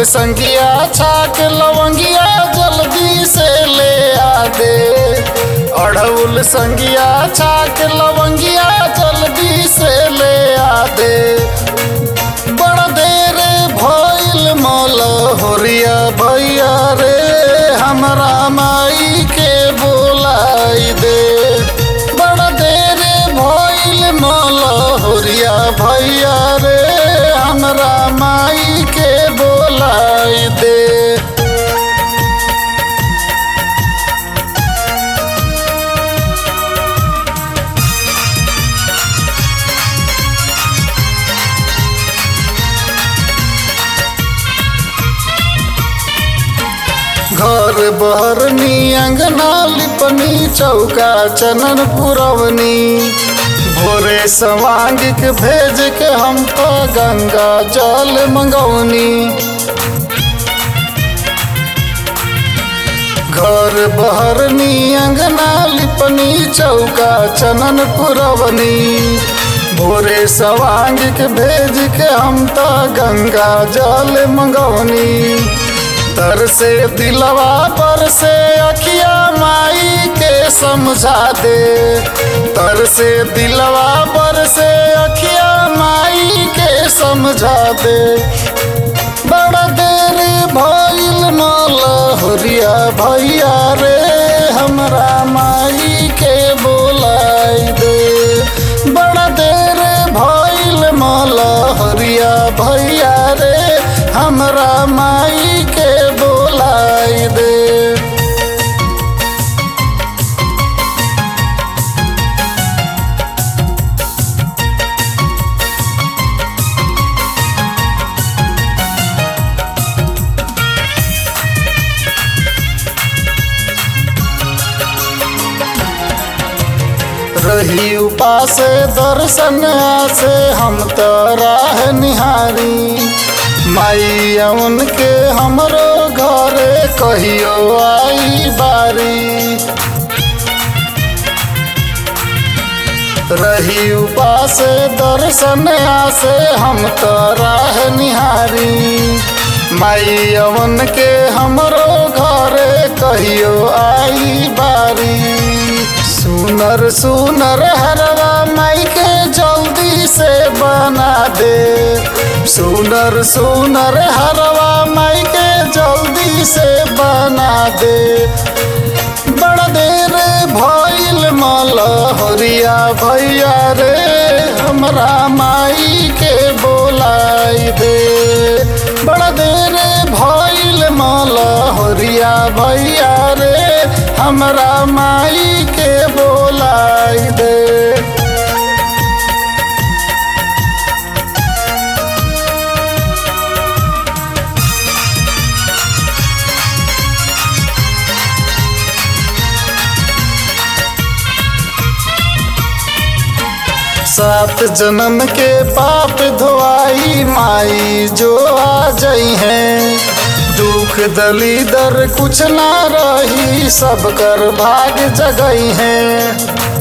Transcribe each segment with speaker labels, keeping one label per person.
Speaker 1: संगिया छाक लवंगिया जल्दी से ले आ दे अड़उल संगिया छाक लवंगिया जल्दी से ले आ दे बड़ा देर भइल मल होरिया भैया रे हमरा माई के बोलाई दे बड़ा देर भइल मल होरिया भैया रे हमरा माई के बोलाई दे घर बहरनी अंगना लिपनी चौका चनन पुरवनी भोरे सवांग के भेज के हम तो गंगा जल मंगौनी घर बहरनी अंगना लिपनी चौका चनन पुरवनी भोरे सवांग के भेज के हम तो गंगा जल मंगौनी तर से दिलवा पर से अखिया माई के समझा दे तर से दिलवा पर से अखिया माई के समझा दे बड़ा देर भइल मल होरिया भैया रे हमरा माई के बोलाई दे बड़ा देर भइल मल होरिया भैया रे हमरा माई के बोलाई दे रही उपास दर्शन से हम तो राह निहारी माई उनके हमरो घरे कहियो आई बारी रही उपास दर्शन से हम तो राह निहारी माई अवन के हमरो घरे कहियो आई बारी सुनर सुनर हरवा माई के जल्दी से बना दे सुनर सुनर हरवा माई के जल्दी से बना दे बड़ा देर भइल मल होरिया भैया रे हमरा माई के बोलाई दे बड़ा देर भइल मल होरिया भैया रे हमरा माई के बोलाई दे सात जन्म के पाप धोआई माई जो आ जाई है दुख दलीदर कुछ ना रही सब कर भाग जगई है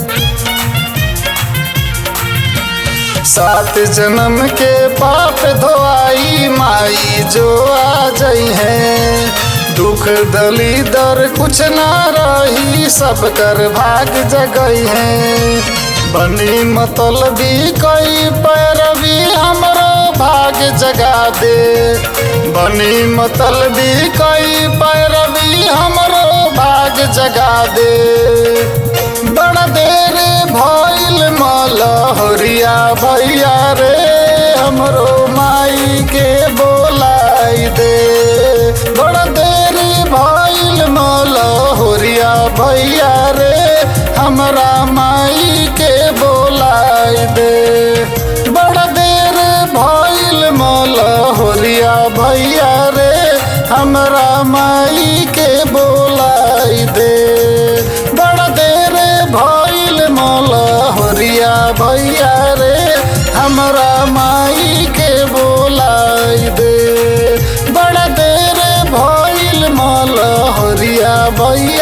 Speaker 1: सात जन्म के पाप धोआई माई जो आ जाई है दुख दलीदर कुछ ना रही सब कर भाग जगई है बनी मतलबी कई पैरवी हमरो भाग जगा दे बनी मतलबी कई पैरवी हमरो भाग जगा दे बड़ा देर भइल मल होरिया भैया रे हमरो माई के बोलाई दे बड़ा देर भइल मल होरिया भैया रे हमरा माई के बोलाई दे बड़ा देर भइल मल होरिया भैया रे हमरा माई के बोलाई दे बड़ा देर भइल मल होरिया भैया रे हमरा माई के बोलाई दे बड़ा देर भइल मल होरिया भैया